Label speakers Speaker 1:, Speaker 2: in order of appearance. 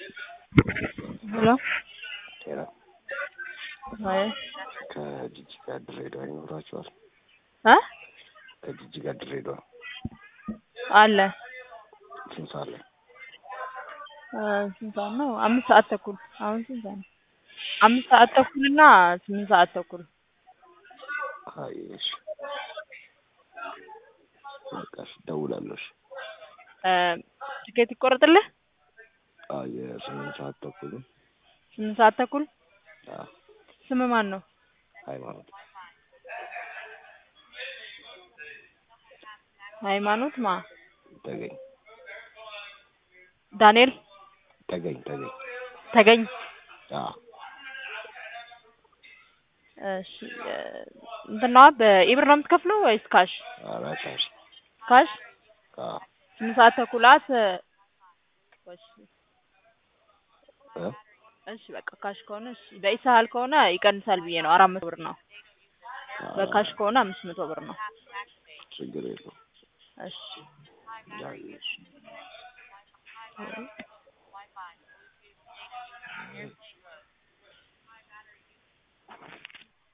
Speaker 1: ሄሎ
Speaker 2: ጤና
Speaker 1: አይ
Speaker 2: ከጅጅጋ ድሬዳዋ ይኖራችኋል?
Speaker 1: እ
Speaker 2: ከጅጅጋ ድሬዳዋ
Speaker 1: አለ
Speaker 2: ስንት ሰዓት ላይ?
Speaker 1: እ ስንት ሰዓት ነው? አምስት ሰዓት ተኩል አሁን ስንት ሰዓት ነው? አምስት ሰዓት ተኩል እና ስምንት ሰዓት ተኩል
Speaker 2: አይ እሺ በቃ እሺ እደውላለሁ። እሺ
Speaker 1: እ ትኬት ይቆረጥልህ?
Speaker 2: አዎ የስምንት ሰዓት ተኩል
Speaker 1: ስምንት ሰዓት ተኩል
Speaker 2: አዎ
Speaker 1: ስም ማን ነው?
Speaker 2: ሃይማኖት
Speaker 1: ሃይማኖት ማ
Speaker 2: ተገኝ
Speaker 1: ዳንኤል
Speaker 2: ተገኝ ተገኝ
Speaker 1: ተገኝ
Speaker 2: አዎ
Speaker 1: እሺ እ እንትን ነዋ በኢብር ነው የምትከፍለው ወይስ ካሽ?
Speaker 2: ኧረ ካሽ
Speaker 1: ካሽ
Speaker 2: አዎ
Speaker 1: ስምንት ሰዓት ተኩላት እሺ
Speaker 2: እ
Speaker 1: እሺ በቃ ካሽ ከሆነ እሺ በኢሳህል ከሆነ ይቀንሳል ብዬ ነው አራት መቶ ብር ነው። በካሽ ከሆነ አምስት መቶ ብር ነው።
Speaker 2: ችግር የለውም።
Speaker 1: እሺ
Speaker 2: ያው እሺ